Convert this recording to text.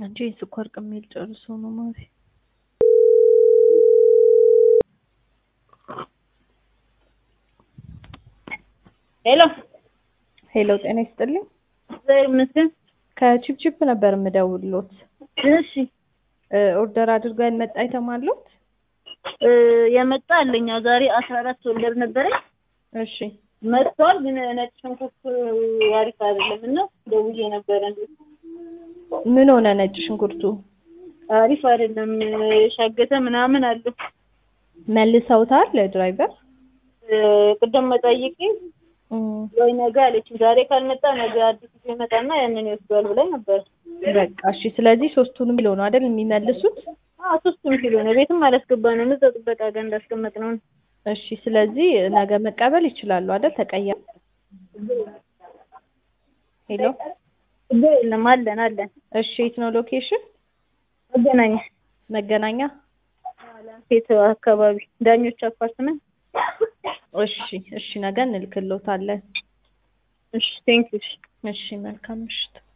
አንቺ የስኳር ቅሜል ጨርሶ ነው ማሪ። ሄሎ ሄሎ ጤና ይስጥልኝ። እግዚአብሔር ይመስገን። ከቺፕቺፕ ነበር የምደውልሎት። እሺ እ ኦርደር አድርገው ያልመጣ አይተም አለዎት? እ የመጣ አለኝ ያው ዛሬ አስራ አራት ወለድ ነበረኝ እሺ መጥቷል። ግን ነጭ ሽንኩርት አሪፍ አይደለም እና ደውዬ ነበረ ምን ሆነ ነጭ ሽንኩርቱ? አሪፍ አይደለም ሻገተ ምናምን አለው። መልሰውታል ለድራይቨር? እ ቅድም መጠይቄ እም፣ ወይ ነገ አለችኝ። ዛሬ ካልመጣ ነገ አዲስ ይዞ ይመጣና ያንን ይወስደዋል ብላኝ ነበር። በቃ እሺ። ስለዚህ ሶስቱንም ኪሎ ነው አይደል የሚመልሱት? አዎ ሶስቱም ኪሎ ነው። ቤትም አላስገባነውም እዛው ጥበቃ ጋር እንዳስቀመጥነው ነው። እሺ። ስለዚህ ነገ መቀበል ይችላሉ አይደል? ተቀያ ሄሎ። ችግር የለም አለን አለን። እሺ። የት ነው ሎኬሽን? መገናኛ መገናኛ። ሴት አካባቢ ዳኞች አፓርትመንት። እሺ፣ እሺ። ነገ እንልክልዎታለን። እሺ ቴንኪው። እሺ። መልካም ምሽት።